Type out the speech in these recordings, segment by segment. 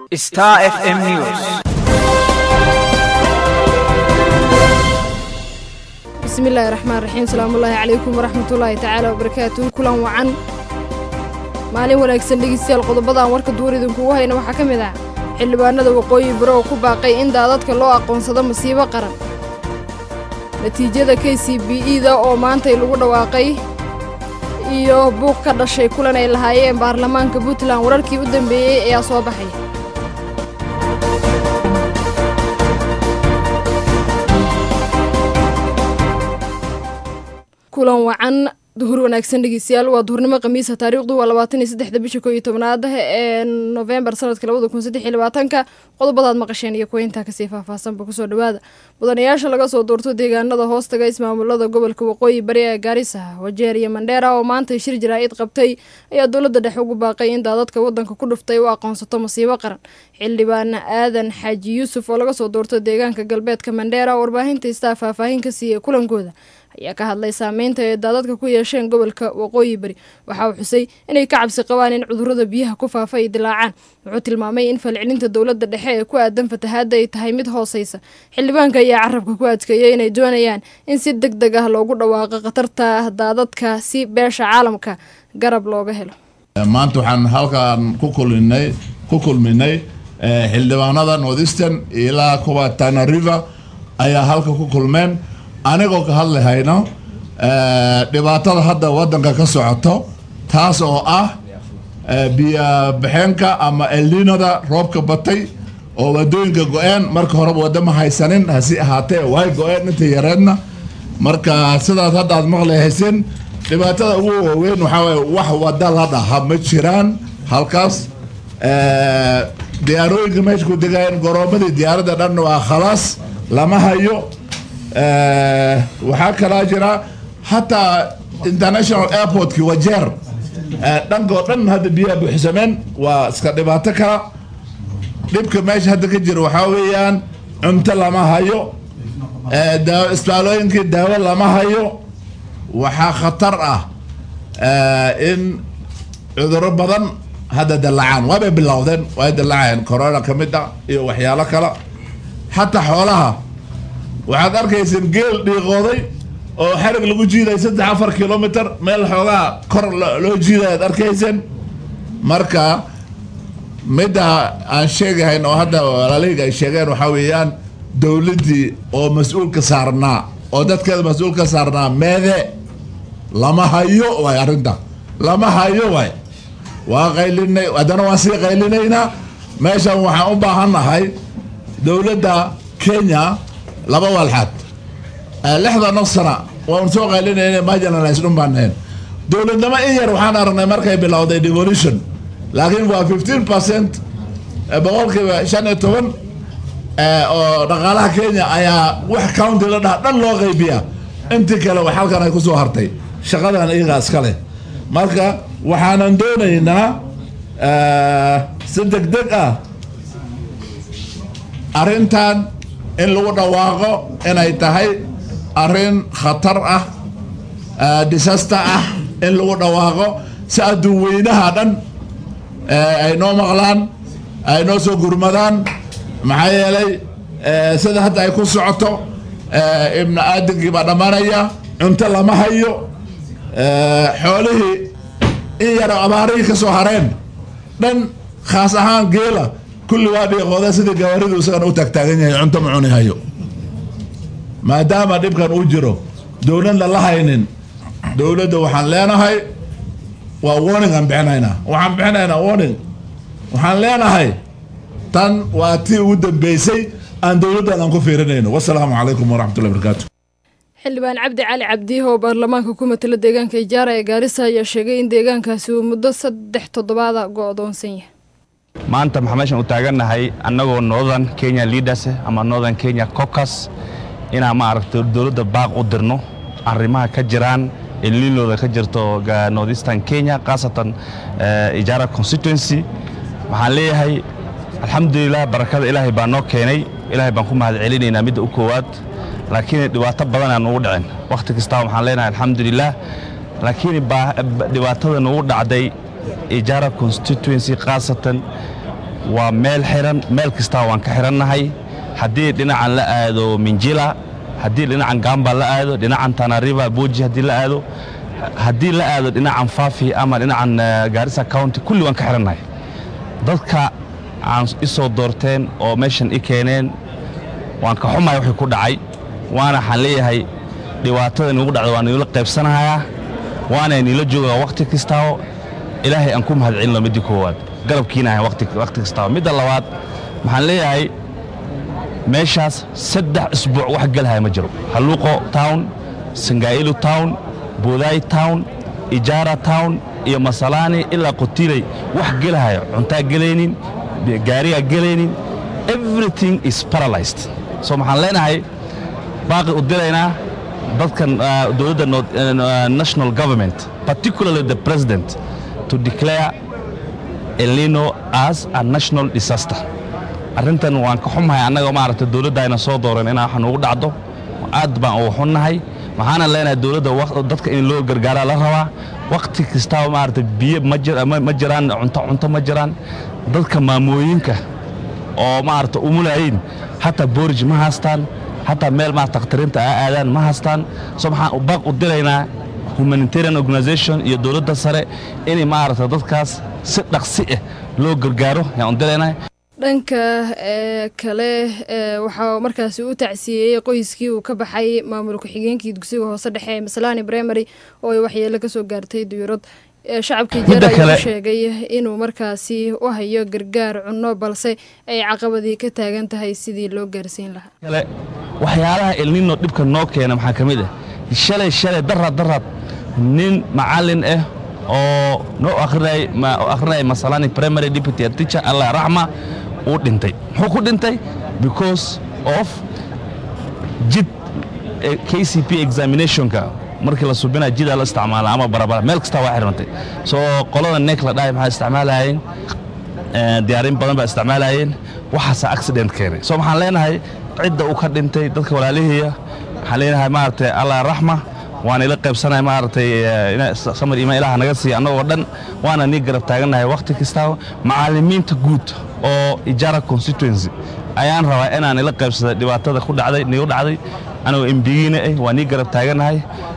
Star FM News. bismillaahi raxmaan raxiim salaamullaahi calaykum waraxmatullaahi tacaala wabarakaatuhu kulan wacan maalin wanaagsan dhegeystayaal qodobada aan warka duur idinkugu hayna waxaa ka mid ah xildhibaanada waqooyi baro oo ku baaqay in daadadka loo aqoonsado masiibo qaran natiijada k c b e da oo maantay lagu dhawaaqay iyo buuq ka dhashay kulan ay lahaayeen baarlamaanka puntland wararkii u dambeeyey ayaa soo baxay kulan wacan duhur wanaagsan dhegeystayaal waa duhurnimo khamiisa taariikhdu waa labaatan iyo saddexda bisha koo iyo tobnaad ee nofembar sanadka labada kun saddex iyo labaatanka qodobadaad maqasheen iyo kuwa intaa kasii faahfaahsanba kusoo dhawaada mudanayaasha laga soo doorto deegaanada hoostaga ismaamulada gobolka waqooyi bari ee gaarisa wajeer iyo mandheera oo maanta shir jaraa'id qabtay ayaa dowladda dhexe ugu baaqay in daadadka wadanka ku dhuftay u aqoonsato masiibo qaran xildhibaan aadan xaaji yuusuf oo laga soo doorto deegaanka galbeedka mandheera oo warbaahinta istaa faahfaahin ka siiyey kulankooda ayaa ka hadlay saameynta ay daadadka ku yeesheen gobolka waqooyi bari waxa uu xusay inay ka cabsi qabaan in cudurrada biyaha ku faafa ay dilaacaan wuxuu tilmaamay in falcelinta dowladda dhexe ee ku aadan fatahaadda ay tahay mid hooseysa xildhibaanka ayaa carabka ku adkeeyay inay doonayaan in si deg deg ah loogu dhawaaqo khatarta daadadka si beesha caalamka garab looga helo maanta waxaan halkaan ku kulminay ku kulminay xildhibaanada northeastern ilaa kuwa tana river ayaa halka ku kulmeen anigoo ka hadlahayno dhibaatada hadda wadanka ka socoto taas oo ah biyabaxeenka ama elninada roobka batay oo wadooyinka go-een marka horeba wadama haysanin hasi ahaatee way go-een inta yareedna marka sidaas hadda aad maqlahayseen dhibaatada ugu waaweyn waxaa waye wax wada la dhaha ma jiraan halkaas diyaarooyinka meesha ku degaayeen goroomadii diyaaradda dhan waa khalaas lama hayo waxaa kalaa jira hataa international airportkii wajeer dhankoo dhan hadda biyaha buuxsameen waa iska dhibaato kala dhibka meesha hadda ka jira waxaa weeyaan cunto lama hayo isbitaalooyinkii daawo lama hayo waxaa khatar ah in cuduro badan hadda dallacaan waabay bilowdeen way dallacayeen corona ka mid ah iyo waxyaalo kale xataa xoolaha waxaad arkayseen geel dhiiqooday oo xarig lagu jiiday saddex afar kilomitr meel xoogaa kor loo jiiday aad arkayseen marka midda aan sheegahayn oo hadda walaalahayga ay sheegeen waxaa weeyaan dowladdii oo mas-uulka saarnaa oo dadkeeda mas-uul ka saarnaa meede lama hayo waay arrinta lama hayo waay waa qaylinay haddana waan sii qaylinaynaa meeshan waxaan u baahannahay dowladda kenya laba walxaad lixda naf sana waan soo qaylinayna marginalize dhun baan nahayn dowladnimo in yar waxaan aragnay markay bilowday devolution laakiin waa fifteen percent boqolkiiba shan iyo toban oo dhaqaalaha kenya ayaa wax county la dhaha dhan loo qaybiya intii kale wax halkan ay kusoo hartay shaqadan iyagaa iska leh marka waxaanan doonaynaa si deg deg ah arrintan in lagu dhawaaqo inay tahay arrin khatar ah disaster ah in lagu dhawaaqo si adduun weynaha dhan ay noo maqlaan ay noo soo gurmadaan maxaa yeelay sida hadda ay ku socoto ibnu aadankii baa dhammaanaya cunto lama hayo xoolihii in yaro abaarihii ka soo hareen dhan khaas ahaan geela kulli waa dhiiqooda sidii gawaaridu isagana u taagtaagan yahay cunto ma cuni hayo maadaama dhibkan uu jiro dowladna la haynin dowladda waxaan leenahay waa warning aan bixinaynaa waxaan bixinaynaa warning waxaan leenahay tan waa tii ugu dambeysay aan dowladdan aan ku fiirinayno wasalaamu calaykum waraxmatullahi barakaatu xildhibaan cabdi cali cabdiih oo baarlamaanka ku matala deegaanka ijaara ee gaarisa ayaa sheegay in deegaankaasi uu muddo saddex toddobaada go-doonsan yahay maanta maxaa meeshan u taagannahay annagoo northern kenya leaders ama northern kenya cocas inaan maaragtay dowladda baaq u dirno arrimaha ka jiraan ililooda ka jirto northeastern kenya khaasatan ijaara constituency waxaan leeyahay alxamdulilah barakada ilaahay baa noo keenay ilaahay baan ku mahad celinaynaa midda u koowaad laakiin dhibaato badan aan ugu dhicin wakhti kastaa waxaan leenahay alxamdulilah laakiin dhibaatada nugu dhacday ijaara constituency khaasatan waa meel xiran meel kastaa waan ka xirannahay haddii dhinacan la aado minjila haddii dhinacan gamba la aado dhinacan tanariva boji haddii la aado haddii la aado dhinacan fafi ama dhinacan gaarisa county kulli waan ka xirannahay dadka aan isoo doorteen oo meeshan i keeneen waan ka xumahay wixii ku dhacay waana waxaan leeyahay dhibaatada nigu dhacda waa niila qaybsanahayaa waana niila joogaa wakhti kastao ilaahay aan ku mahadcelino midii koowaad garabkiina ahay wakhti kastao midda labaad waxaan leeyahay meeshaas saddex isbuuc wax gelahaya ma jiro halluuqo town sangaa'ilu town buudaay town ijaara town iyo masalaani ilaa qotiley wax gelahaya cuntaa gelaynin gaarigaa gelaynin everything is paralyzed so maxaan leenahay baaqi u diraynaa dadkan dowladda national government particularly the president to declare elino as a national disaster arrintan waan ka xumahay annaga maaragtay dowladda ayna soo dooran inaa wax nugu dhacdo aad baan uga xunnahay waxaana leenahay dowladda dadka in loo gargaaraa la rabaa wakhti kastaba maaragtay biyo ma jiraan cunto cunto ma jiraan dadka maamooyinka oo maaragtay umulayin hataa boorij ma haystaan hataa meel maarata takhtariinta a aadaan ma haystaan so maxaan baaq u diraynaa humanitarian organization iyo dowladda sare inay maaragta dadkaas si dhaqsi ah loo gargaaro yaan u diraynaa dhanka kale waxaa markaasi u tacsiiyey qoyskii uu ka baxay maamul ku-xigeenkii dugsiga hoose dhexe ee masalani primary oo ay waxyeelo ka soo gaartay duyurad shacabkii jeer ayuu sheegay inuu markaasi u hayo gargaar cunno balse ay caqabadii ka taagan tahay sidii loo gaarsiin lahaa kale waxyaalaha elnino dhibka noo keena maxaa ka mid ah shalay shalay daraad daraad nin macallin ah oo noo akhrinaya masalani primary deputy teacher allah raxma uu dhintay muxuu ku dhintay because of jid k c p examinationka markii la subinaya jidaa la isticmaala ama barabara meel kastaa waa xirantay soo qolada neek la dhahay maxaa isticmaalayeen diyaarin badan baa isticmaalayeen waxaasa accident keenay soo maxaan leenahay cidda uu ka dhintay dadka walaalihiya waxaan leenahay maaragtay allah raxma waana ila qaybsanaya maaragtay samar imaan ilaha naga siiya annagoo dhan waana nii garab taagannahay wakhti kastaa macallimiinta guud oo ijaara constituency ayaan rabaa inaan ila qaybsada dhibaatada ku dhacday nigu dhacday anigoo embigiina ah waa nii garab taagannahay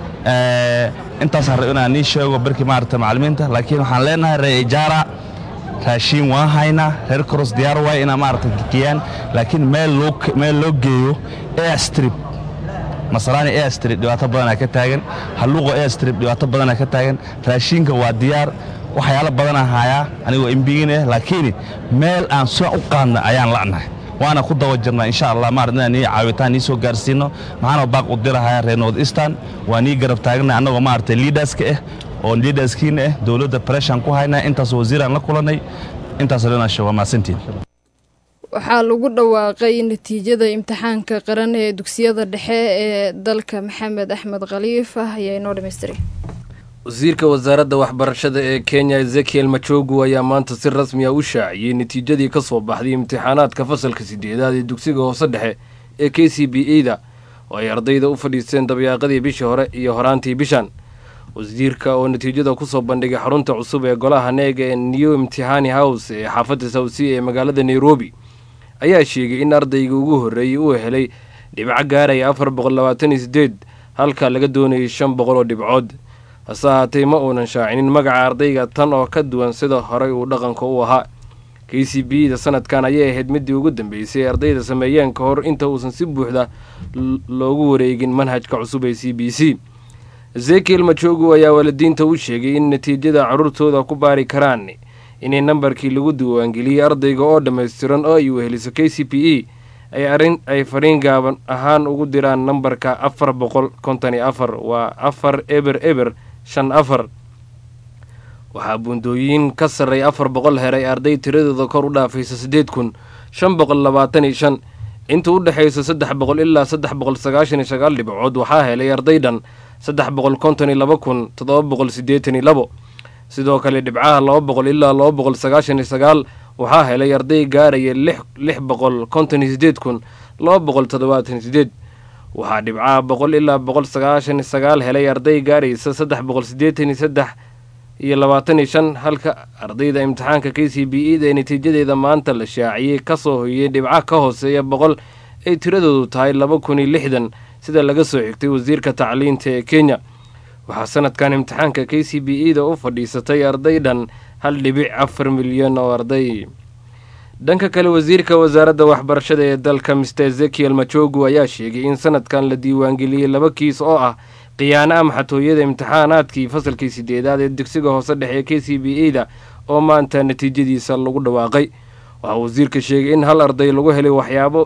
intaasaan rab inaan nii sheego barkii maaragtay macallimiinta laakiin waxaan leenahay reer ijaara raashiin waan haynaa reer koros diyaar waay inaa maaragtay gekiyaan laakiin meel loo geeyo airstrip masalaani airstrip dhibaato badanaa ka taagan halluuqo airstrip dhibaato badanaa ka taagan raashiinka waa diyaar waxyaalo badanaa haayaa anigoo embigiin ah laakiin meel aan soo u qaadna ayaan la'nahay waana ku daba jirnaa insha allah maarad inaan nii caawitaan nii soo gaarsiino maxaana baaq u dirahayaa reer north eastern waa nii garab taagna annagoo maaragtay liidaska ah oo liidaskiina ah dowladda preshan ku haynaa intaas wasiiraan la kulannay intaas dhanasho waa mahadsantiin waxaa lagu dhawaaqay natiijada imtixaanka qaran ee dugsiyada dhexe ee dalka maxamed axmed khaliif ah ayaa inoo dhamaystiray wasiirka wasaaradda waxbarashada ee kenya ezekiel machogu ayaa maanta si rasmi a u shaaciyey natiijadii ka soo baxday imtixaanaadka fasalka sideedaad ee dugsiga hoose dhexe ee k c b e da oo ay ardayda u fadhiisteen dabyaaqadii bishii hore iyo horaantii bishan wasiirka oo natiijada kusoo bandhigay xarunta cusub ee golaha neega ee new imtixaani house ee xaafadda sawsi ee magaalada nairobi ayaa sheegay in ardayga ugu horreeyey uu helay dhibco gaaraya afar boqol labaatan iyo sideed halka laga doonayay shan boqol oo dhibcood hase ahaatee ma uunan shaacinin magaca ardayga tan oo ka duwan sida horey uu dhaqanka u ahaa k c b da sanadkan ayay ahayd midii ugu dambeysay ee ardayda sameeyeen ka hor inta uusan si buuxda loogu wareegin manhajka cusub ee c b c ezekiel majogu ayaa waalidiinta u sheegay in natiijada carruurtooda ku baari karaan inay nambarkii lagu diiwaangeliyey ardayga oo dhammaystiran oo ay weheliso k c p e ay arin ay fariin gaaban ahaan ugu diraan nambarka afar boqol konton iyo afar waa afar eber eber shan afar waxaa buundooyin ka sarreey afar boqol heray arday tiradooda kor u dhaafaysa siddeed kun shan boqol labaatan iyo shan inta u dhexaysa saddex boqol ilaa saddex boqol sagaashan iyo sagaal dhibcood waxaa helay arday dhan saddex boqol konton iyo laba kun toddoba boqol siddeetan iyo labo sidoo kale dhibcaha laba boqol ilaa laba boqol sagaashan iyo sagaal waxaa helay arday gaaraya lix lix boqol konton iyo sideed kun laba boqol toddobaatan iyo sideed waxaa dhibcaha boqol ilaa boqol sagaashan iyo sagaal helay arday gaaraysa saddex boqol siddeetan iyo saddex iyo labaatan iyo shan halka ardayda imtixaanka k c b e da ee natiijadeeda maanta la shaaciyey kasoo hoyey dhibca ka hooseeya boqol ay tiradoodu tahay laba kun iyo lixdan sida laga soo xigtay wasiirka tacliinta ee kenya waxaa sanadkan imtixaanka k c b e da u fadhiisatay arday dhan hal dhibic afar milyan oo arday dhanka kale wasiirka wasaaradda waxbarashada ee dalka mister ezekiel majogu ayaa sheegay in sanadkan la diiwaangeliyey laba kiis oo ah khiyaano ama xatooyada imtixaanaadkii fasalkii sideedaad ee dugsiga hoose dhexe ee k c b e da oo maanta natiijadiisa lagu dhawaaqay waxaa wasiirka sheegay in hal arday lagu helay waxyaabo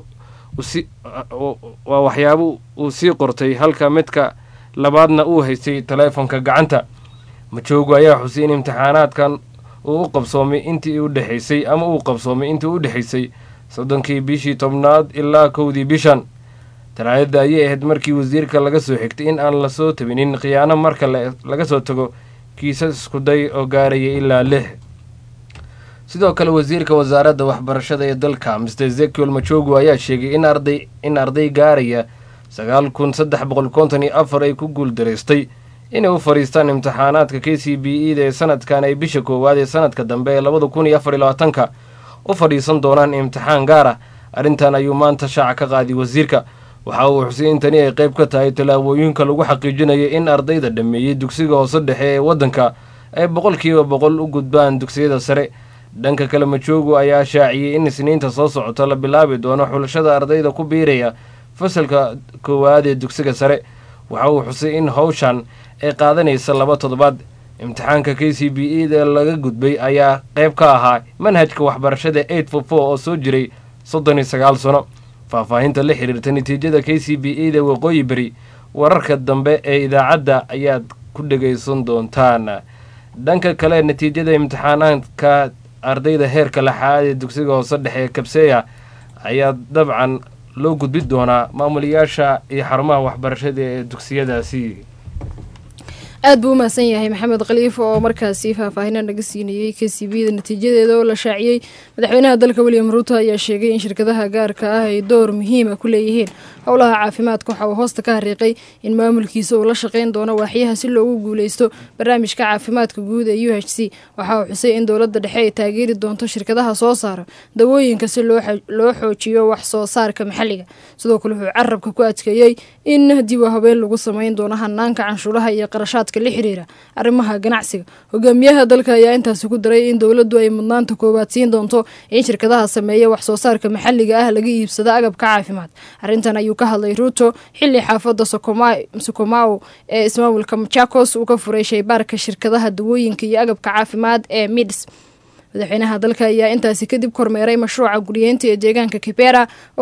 waa waxyaabo uu sii qortay halka midka labaadna uu haystay taleefonka gacanta majoogu ayaa xusay in imtixaanaadkan uu u qabsoomay intii u dhexaysay ama uu qabsoomay intii u dhexaysay soddonkii bishii tobnaad ilaa kowdii bishan talaadada ayay ahayd markii wasiirka laga soo xigtay in aan lasoo tabinin khiyaano marka laga soo tago kiisas iskuday oo gaaraya ilaa lix sidoo kale wasiirka wasaaradda waxbarashada ee dalka mister ezekiel majogu ayaa sheegay in arday in arday gaaraya sagaal kun saddex boqol konton iyo afar ay ku guuldaraystay inay u fadhiistaan imtixaanaadka k c b e da ee sanadkan ay bisha koowaad ee sanadka dambe ee labada kun iyo afar iyo labaatanka u fadhiisan doonaan imtixaan gaar ah arrintan ayuu maanta shaaca ka qaaday wasiirka waxa uu xusay in tani ay qayb ka tahay tallaabooyinka lagu xaqiijinayo in ardayda dhammeeyey dugsiga hoose dhexe ee waddanka ay boqolkiiba boqol u gudbaan dugsiyada sare dhanka kale majoogu ayaa shaaciyey in isniinta soo socota la bilaabi doono xulashada ardayda ku biiraya fasalka koowaad ee dugsiga sare waxa uu xusay in howshan ay qaadanaysa laba toddobaad imtixaanka k c b e da laga gudbay ayaa qayb ka ahaa manhajka waxbarashada eight for four oo soo jiray soddon iyo sagaal sano faahfaahinta la xiriirta natiijada k c b e da waqooyi beri wararka dambe ee idaacadda ayaad ku dhegaysan doontaan dhanka kale natiijada imtixaanaadka ardayda heerka lixaad ee dugsiga hoose dhexe ee kabseya ayaa dabcan loo gudbi doonaa maamulayaasha iyo xarumaha waxbarashada ee dugsiyadaasi aad buu u mahadsan yahay maxamed khaliif oo markaasi faahfaahina naga siinayey k c b da natiijadeeda oo la shaaciyey madaxweynaha dalka william ruuto ayaa sheegay in shirkadaha gaarka ah ay door muhiima ku leeyihiin howlaha caafimaadka waxa uu hoosta ka hariiqay in maamulkiisa uu la shaqayn doono waaxyaha si loogu guuleysto barnaamijka caafimaadka guud ee u h c waxa uu xusay in dowladda dhexe ay taageeri doonto shirkadaha soo saara dawooyinka si loo xoojiyo wax soo saarka maxalliga sidoo kale wuxuu carabka ku adkeeyey in dib u habeen lagu samayn doono hanaanka canshuuraha iyo qarashaadka la xiriira arrimaha ganacsiga hogaamiyaha dalka ayaa intaasi ku daray in dowladdu ay mudnaanta koowaad siin doonto in shirkadaha sameeya wax soo saarka maxalliga ah laga iibsado agabka caafimaad arrintan ayuu ka hadlay ruuto xilli xaafadda sokomao ee ismaamulka machakos uu ka furay shaybaarka shirkadaha dawooyinka iyo agabka caafimaad ee mids madaxweynaha dalka ayaa intaasi kadib kormeeray mashruuca guryeynta ee deegaanka kibera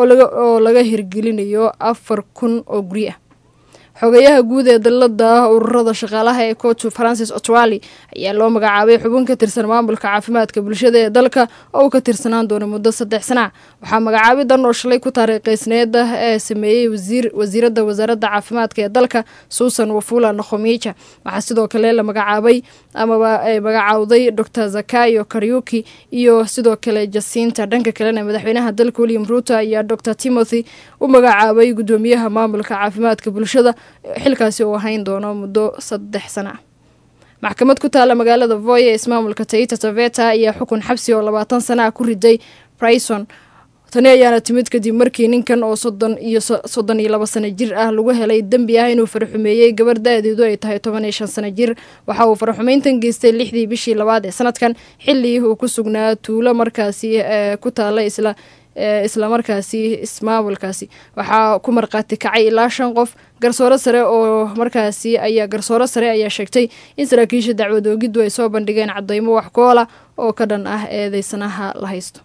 oo laga hirgelinayo afar kun oo guri ah xogayaha guud ee dalada ururada shaqaalaha ee cotu francis otwali ayaa loo magacaabay xubin ka tirsan maamulka caafimaadka bulshada ee dalka oo uu ka tirsanaan doono muddo saddex sana waxaa magacaabidan oo shalay ku taariikhaysneed ee sameeyey wasiirada wasaaradda caafimaadka ee dalka suusan wafula nokhomija waxaa sidoo kale la magacaabay amaba magacaawday dor zakayo karyuki iyo sidoo kale jasinta dhanka kalena madaxweynaha dalka william ruuto ayaa dor timothy u magacaabay gudoomiyaha maamulka caafimaadka bulshada xilkaasi uu ahayn doono muddo saddex sana ah maxkamad ku taalla magaalada voy ee ismaamulka taita taveta ayaa xukun xabsi oo labaatan sana ah ku riday brison tani ayaana timid kadib markii ninkan oo soddon iyo soddon iyo laba sano jir ah lagu helay dembi ah inuu faraxumeeyey gabar da-deedu ay tahay toban iyo shan sano jir waxa uu faraxumeyntan geystay lixdii bishii labaad ee sanadkan xilli uu ku sugnaa tuulo markaasi ku taalla isla islamarkaasi ismaamulkaasi waxaa ku markhaati kacay ilaa shan qof garsooro sare oo markaasi ayaa garsooro sare ayaa sheegtay in saraakiisha dacwad oogiddu ay soo bandhigeen cadeymo wax koola oo ka dhan ah eedeysanaha la haysto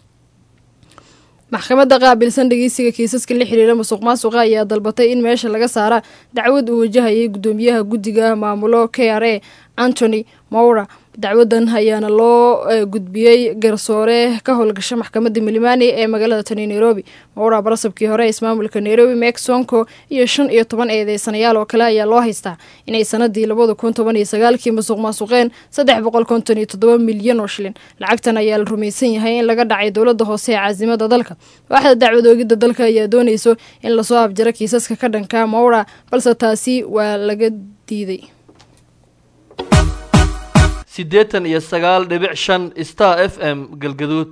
maxkamadda qaabilsan dhegeysiga kiisaska la xiriira musuq maasuqa ayaa dalbatay in meesha laga saara dacwad uu wajahayay gudoomiyaha guddiga maamulo k r a antony mowra dacwadan ayaana loo gudbiyey garsoore ka howlgasha maxkamadda milimani ee magaalada tani nairobi mowra barasabkii hore ismaamulka nairobi mek sonko iyo shan iyo toban eedeysanayaal oo kale ayaa loo haystaa inay sanadii labada kun toban iyo sagaalkii musuq maasuqeen saddex boqol konton iyo toddoba milyan oo shilin lacagtan ayaa la rumaysan yahay in laga dhacay dowladda hoose ee caasimada dalka waaxda dacwadoogidda dalka ayaa doonayso in lasoo abjaro kiisaska ka dhanka mowra balse taasi waa laga diiday siddeetan iyo sagaal dhibic shan star f m galgaduud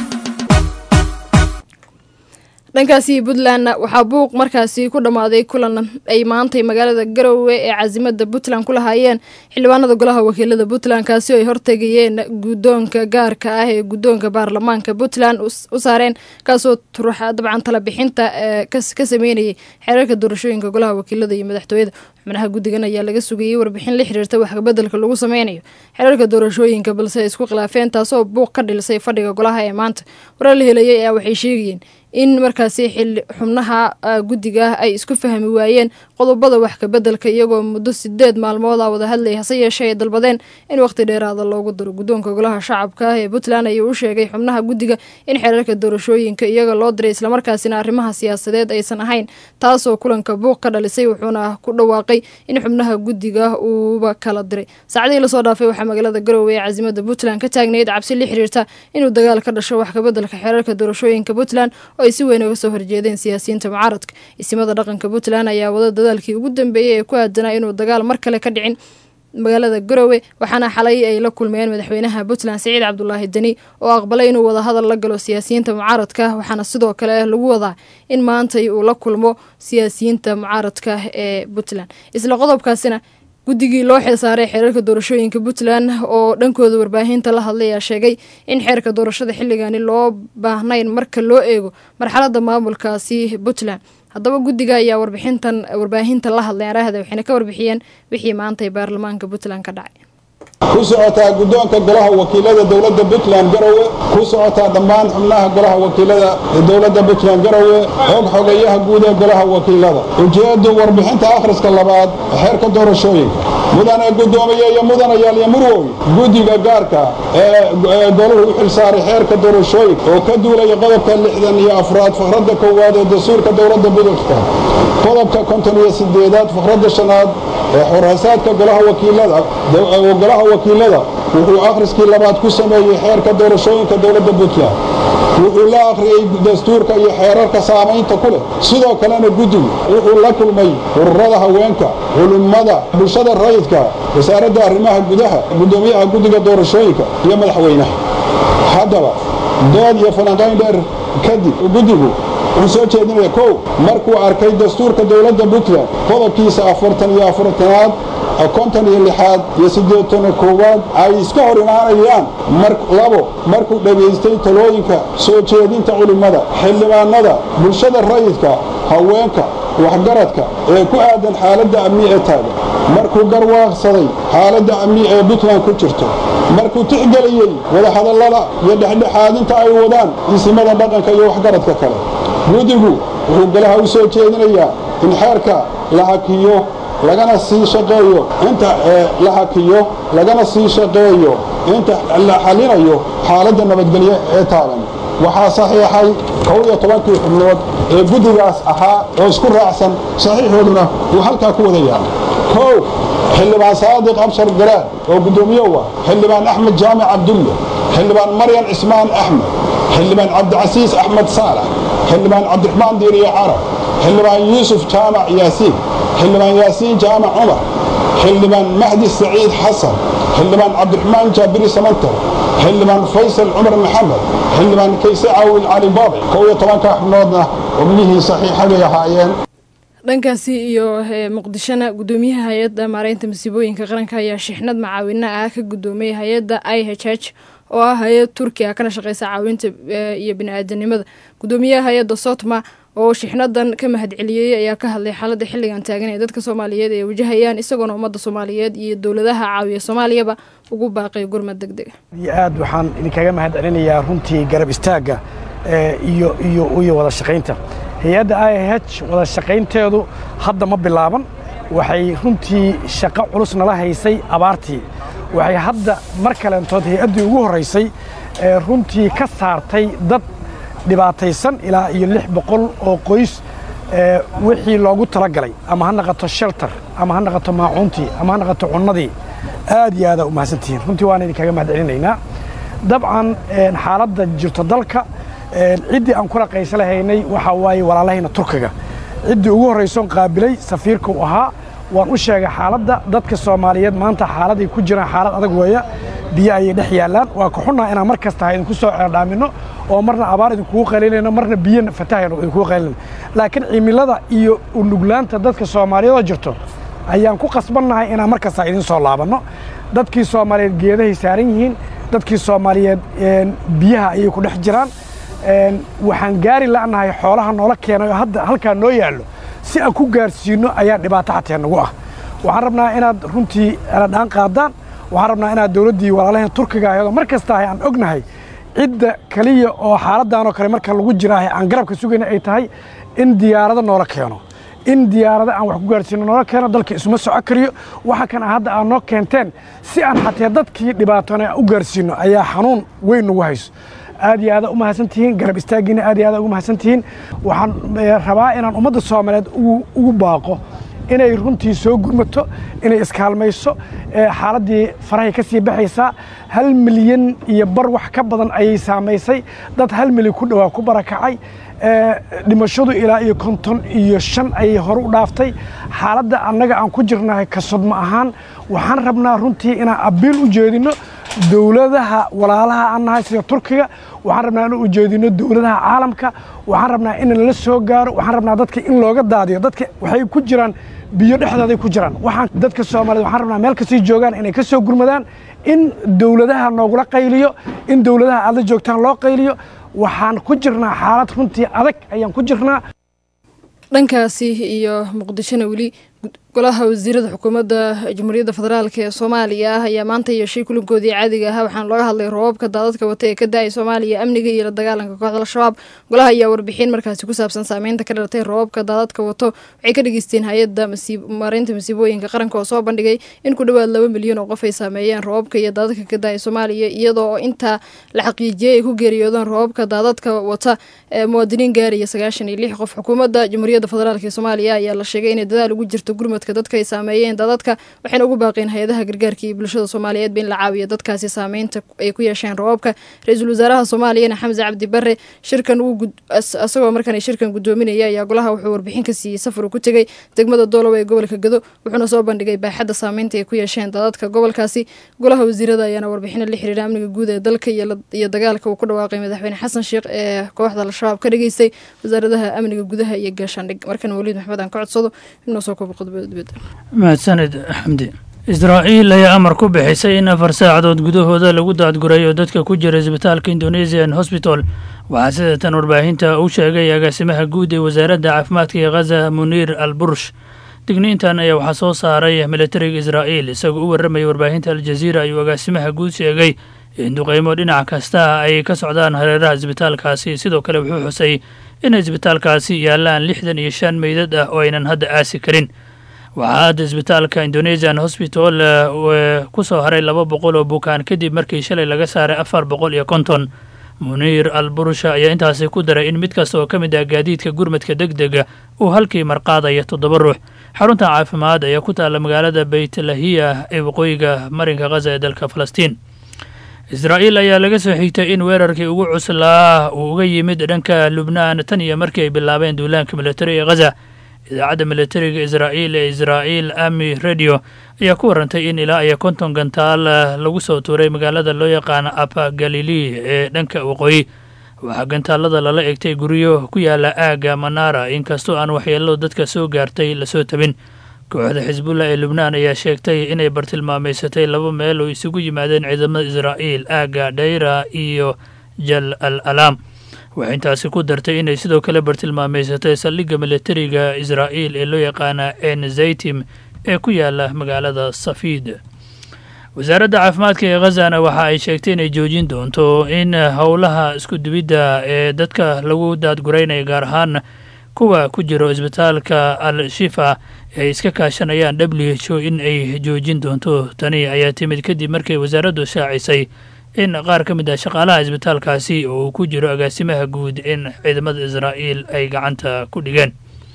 dhankaasi puntlandna waxaa buuq markaasi ku dhammaaday kulan ay maantay magaalada garowe ee caasimada puntland ku lahaayeen xildhibaanada golaha wakiilada puntland kaasi oo ay hortegayeen guddoonka gaarka ah ee guddoonka baarlamaanka puntland u saareen kaasoo turuxa dabcan tala bixinta ka sameynayay xeerarka doorashooyinka golaha wakiilada iyo madaxtooyada xubnaha guddigan ayaa laga sugayey warbixin la xiriirta waxkabedelka lagu sameynayo xeerarka doorashooyinka balse ay isku khilaafeen taasoo buuq ka dhilisay fadhiga golaha ee maanta warar la helayay ayaa waxay sheegayeen in markaasi xili xubnaha guddiga ay isku fahmi waayeen qodobada wax kabedelka iyagoo muddo sideed maalmooda wada hadlayay hase yeeshee ay dalbadeen in waqti dheeraada loogu daro guddoonka golaha shacabka ee puntland ayuu u sheegay xubnaha guddiga in xeerarka doorashooyinka iyaga loo diray islamarkaasina arrimaha siyaasadeed aysan ahayn taasoo kulanka buuq ka dhalisay wuxuuna ku dhawaaqay in xubnaha guddiga uuba kala diray saacadihii lasoo dhaafay waxaa magaalada garowe ee caasimada puntland ka taagnayd cabsi la xiriirta inuu dagaal ka dhasho wax kabedelka xeerarka doorashooyinka puntland oo ay si weyn uga soo horjeedeen siyaasiyiinta mucaaradka isimada dhaqanka puntland ayaa wada dadaalkii ugu dambeeyey ee ku aadanaa inuu dagaal mar kale ka dhicin magaalada garowe waxaana xalay ay la kulmeen madaxweynaha puntland siciid cabdulaahi deni oo aqbalay inuu wada hadal la galo siyaasiyiinta mucaaradka waxaana sidoo kale lagu wadaa in maantay uu la kulmo siyaasiyiinta mucaaradka ee puntland isla qodobkaasina guddigii loo xilsaaray xeerarka doorashooyinka puntland oo dhankooda warbaahinta la hadlay ayaa sheegay in xeerka doorashada xilligani loo baahnayn marka loo eego marxalada maamulkaasi puntland haddaba guddiga ayaa warbixintan warbaahinta la hadlay araahda waxayna ka warbixiyeen wixii maantay baarlamaanka puntland ka dhacay ku socotaa guddoonka golaha wakiilada dowladda puntland garowe ku socotaa dhammaan xubnaha golaha wakiilada ee dowladda puntland garowe xog xogayaha guud ee golaha wakiilada ujeeddu warbixinta akhriska labaad xeerka doorashooyinka mudane guddoomiye iyo mudanayaal iyo murwoy guddiga gaarka ee golahu u xilsaaray xeerka doorashooyinka oo ka duulaya qodobka lixdan iyo afraad fakradda koowaad ee dastuurka dowladda puntland qodobka konton iyo sideedaad fakradda shanaad ee xorhasaadka golaha wakiilada golaha wakiilada wuxuu akhriskii labaad ku sameeyey xeerka doorashooyinka dowladda puntland wuxuu la akhriyey dastuurka iyo xeerarka saamaynta ku leh sidoo kalena guddigu wuxuu la kulmay ururada haweenka culimmada bulshada rayidka wasaaradda arrimaha gudaha guddoomiyaha guddiga doorashooyinka iyo madaxweynaha haddaba dood iyo falanqayn dheer kadib guddigu wuxuu soo jeedinaya kow markuu arkay dastuurka dowladda puntland qodobkiisa afartan iyo afartanaad konton iyo lixaad iyo siddeetan koowaad ay iska hor imaanayaan labo markuu dhegaystay talooyinka soo jeedinta culimmada xildhibaanada bulshada rayidka haweenka waxgaradka ee ku aadan xaaladda amni ee taagan markuu garwaaqsaday xaaladda amni ee puntland ku jirto markuu tixgeliyey wadahadallada iyo dhexdhexaadinta ay wadaan isimada dhaqanka iyo waxgaradka kale guddigu wuxuu golaha u soo jeedinayaa in xeerka la hakiyo lagana sii shaqeeyo inta la hakiyo lagana sii shaqeeyo inta la xalinayo xaaladda nabadgelyo ee taagan waxaa saxiixay kow iyo tobankii xubnood ee guddigaas ahaa oo isku raacsan saxiixooduna uu halkaa ku wada yaala kow xildhibaan saadiq abshar garaad oo guddoomiye u ah xildhibaan axmed jaamic cabdulle xildhibaan maryan cismaan axmed xildhibaan cabdicasiis axmed saalax xildhibaan cabdiraxmaan diiriye carab xildhibaan yuusuf jaamac yaasiin xildhibaan yaasiin jaamac cumar xildhibaan mahdi saciid xasan xildhibaan cabdiraxmaan jaabiri samantar xildhibaan faysal cumar maxamed xildhibaan kayse caawil cali baabi kow iyo tobanka xubnoodna xubnihii saxiixa bay ahaayeen dhankaasi iyo muqdishona guddoomiyaha hay-adda maareynta masiibooyinka qaranka ayaa shixnad macaawina ah ka guddoomiyay hay-adda i h h oo ah hay-ad turki ah kana shaqeysa caawinta iyo bini-aadanimada guddoomiyaha hay-adda sotma oo shixnadan ka mahadceliyey ayaa ka hadlay xaaladda xilligan taagan ee dadka soomaaliyeed ay wajahayaan isagoona ummadda soomaaliyeed iyo dowladaha caawiya soomaaliyaba ugu baaqay gurmad deg dega iyo aad waxaan idinkaga mahad celinayaa runtii garab istaagga iyo iyo iyo wada shaqaynta hay-adda i h wada shaqaynteedu hadda ma bilaaban waxay runtii shaqo culus nala haysay abaartii waxay hadda mar kaleentood hay-addii ugu horraysay ee runtii ka saartay dad dhibaataysan ilaa iyo lix boqol oo qoys wixii loogu talagalay ama ha naqato shelter ama ha naqato maacuuntii ama ha naqato cunnadii aad iyo aadaa u mahadsantihiin runtii waana idinkaga mahad celinaynaa dabcan xaaladda jirto dalka ciddii aan kula qaysa lahaynay waxaa waaye walaalahayna turkiga ciddii ugu horraysoon qaabilay safiirka u ahaa waan u sheegay xaaladda dadka soomaaliyeed maanta xaaladay ku jiraan xaalad adag weeya biyo ayay dhex yaallaan waa ka xunnaa inaan mar kasta ha idinku soo ceerdhaaminno oo marna abaar idinkugu qaylinayno marna biyo fatahayno idinkugu qaylinayno laakiin cimilada iyo unuglaanta dadka soomaaliyeed oo jirto ayaan ku qasbannahay inaan mar kasta idin soo laabanno dadkii soomaaliyeed geedahay saaran yihiin dadkii soomaaliyeed biyaha ayay ku dhex jiraan waxaan gaari la'nahay xoolaha noola keenay oo hadda halkaa noo yaallo si aan ku gaarsiinno ayaa dhibaato xatee nagu ah waxaan rabnaa inaad runtii aladhaan qaadaan waxaan rabnaa inaad dowladdii walaalaheen turkiga ayadoo mar kasta aan ognahay cidda keliya oo xaaladdan oo kale marka lagu jiraahay aan garabka sugayna ay tahay in diyaarado noola keeno in diyaarado aan wax ku gaarsiino noola keeno dalka isuma soco kariyo waxa kan hadda aad noo keenteen si aan xatee dadkii dhibaatoona u gaarsiino ayaa xanuun weyn nagu hayso aad iyo aada u mahadsan tihiin garab istaaggiina aad iyo aada ugu mahadsan tihiin waxaan rabaa inaan ummadda soomaaliyeed ugu baaqo inay runtii soo gurmato inay iskaalmayso xaaladdii farahay ka sii baxaysaa hal milyan iyo bar wax ka badan ayay saamaysay dad hal milyan ku dhowaa ku barakacay dhimashadu ilaa iyo konton iyo shan ayay hore u dhaaftay xaaladda annaga aan ku jirnahay kasodma ahaan waxaan rabnaa runtii inaan abiil u jeedinno dowladaha walaalaha aan nahay sida turkiga waxaan rabnaa in ujeedino dowladaha caalamka waxaan rabnaa in lala soo gaaro waxaan rabnaa dadka in looga daadiyo dadka waxay ku jiraan biyo dhexdooday ku jiraan waxaan dadka soomaaliyed waxaan rabnaa meel kastay joogaan inay ka soo gurmadaan in dowladaha noogula qayliyo in dowladaha aad la joogtaan loo qayliyo waxaan ku jirnaa xaalad runtii adag ayaan ku jirnaa dhankaasi iyo muqdishona weli golaha wasiirada xukuumadda jamhuuriyadda federaalk ee soomaaliya ah ayaa maanta yeeshay kulankoodii caadiga ahaa waxaana looga hadlay roobabka daadadka wata ee ka da-ay soomaaliya amniga iyo la dagaalanka kooxda al-shabaab golaha ayaa warbixin markaasi ku saabsan saameynta ka dhalatay roobabka daadadka wato waxay ka dhageysteen hay-adda maareynta masiibooyinka qaranka oo soo bandhigay in ku dhowaad laba milyan oo qof ay saameeyeen roobabka iyo daadadka ka da-ay soomaaliya iyadoo intaa la xaqiijiyey ay ku geeriyoodeen roobabka daadadka wata ee muwaadiniin gaaraya sagaashan iyo lix qof xukuumadda jamhuuriyadda federaalk ee soomaaliya ayaa la sheegay inay dadaal ugu jirto gurmadka dadka ay saameeyeen daadadka waxayna ugu baaqeen hay-adaha gargaarka iyo bulshada soomaaliyeedba in la caawiyo dadkaasi saameynta ay ku yeesheen roobabka ra-iisul wasaaraha soomaaliyana xamse cabdi bare shirkan isagoo markaan shirkan gudoominaya ayaa golaha wuxuu warbixin ka siiyey safar uu ku tegey degmada doolow ee gobolka gado wuxuuna soo bandhigay baaxadda saameynta ay ku yeesheen daadadka gobolkaasi golaha wasiirada ayaana warbixino la xiriira amniga guud ee dalka iyo dagaalka uu ku dhawaaqay madaxweyne xasan sheekh ee kooxda al-shabaab ka dhageystay wasaaradaha amniga gudaha iyo gaashaandhig markan waliid maxmed aan ka codsado inuu soo koobo qodobada dibadda mahadsaned xamdi israa'iil ayaa amar ku bixisay in afar saacadood gudahooda lagu daadgurayo dadka ku jira isbitaalka indonesian hosbital waxaa sida tan warbaahinta u sheegay agaasimaha guud ee wasaaradda caafimaadka ee khaza muniir al bursh digniintan ayaa waxaa soo saaray militariga israa'iil isagoo u warramaya warbaahinta aljaziira ayuu agaasimaha guud sheegay in duqeymo dhinac kasta ay ka socdaan hareeraha isbitaalkaasi sidoo kale wuxuu xusay in isbitaalkaasi yaallaan lixdan iyo shan meydad ah oo aynan hadda aasi karin waxaa hadda isbitaalka indonesian hosbital ku soo haray laba boqol oo bukaan kadib markii shalay laga saaray afar boqol iyo konton muniir al burusha ayaa intaasi ku daray in mid kasta oo ka mid ah gaadiidka gurmadka deg dega uu halkii marqaadaya toddoba ruux xarunta caafimaad ayaa ku taalla magaalada beytlahiya ee waqooyiga marinka khaza ee dalka falastiin israa'iil ayaa laga soo xigtay in weerarkii ugu cuslaa uu uga yimid dhanka lubnaan tan iyo markii ay bilaabeen duulaanka militari ee khaza idaacadda militariga israa'iil ee israa'iil ami radio ayaa ku warantay in ilaa iyo konton gantaal lagu soo tuuray magaalada loo yaqaano apa galili ee dhanka waqooyi waxaa gantaalada lala egtay guryo ku yaala aagga manara inkastoo aan waxyeello dadka soo gaartay lasoo tabin kooxda xisbullah ee lubnaan ayaa sheegtay inay bartilmaameysatay laba meel oo isugu yimaadeen ciidamada israa'iil aagga dhayra iyo jal al alaam waxay intaasi ku dartay inay sidoo kale bartilmaameysatay saldhigga militariga israa'iil ee loo yaqaana en zaytim ee ku yaala magaalada safiid wasaaradda caafimaadka ee khazana waxa ay sheegtay inay joojin doonto in howlaha iskudubidda ee dadka lagu daadguraynaya gaar ahaan kuwa ku jiro isbitaalka al shifa ay iska kaashanayaan w h o in ay joojin doonto tani ayaa timid kadib markay wasaaraddu shaacisay in qaar ka mid ah shaqaalaha isbitaalkaasi oo uu ku jiro agaasimaha guud in ciidamada israa'iil ay gacanta ku dhigeen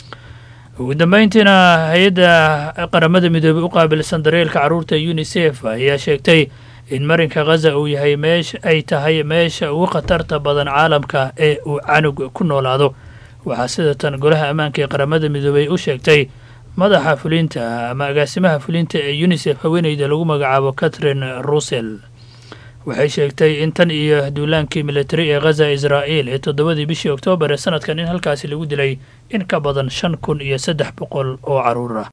ugu dambeyntiina hay-adda qaramada midoobey u qaabilsan daryeelka carruurta unisef ayaa sheegtay in marinka khaza uu yahay meesha ay tahay meesha ugu khatarta badan caalamka ee uu canug ku noolaado waxaa sida tan golaha ammaanka ee qaramada midoobey u sheegtay madaxa fulinta ama agaasimaha fulinta ee unisef haweeneyda lagu magacaabo catherine russell waxay sheegtay in tan iyo duulaankii militari ee khaza israa'iil ee toddobadii bishii oktoobar ee sanadkan in halkaasi lagu dilay in ka badan shan kun iyo saddex boqol oo carruur ah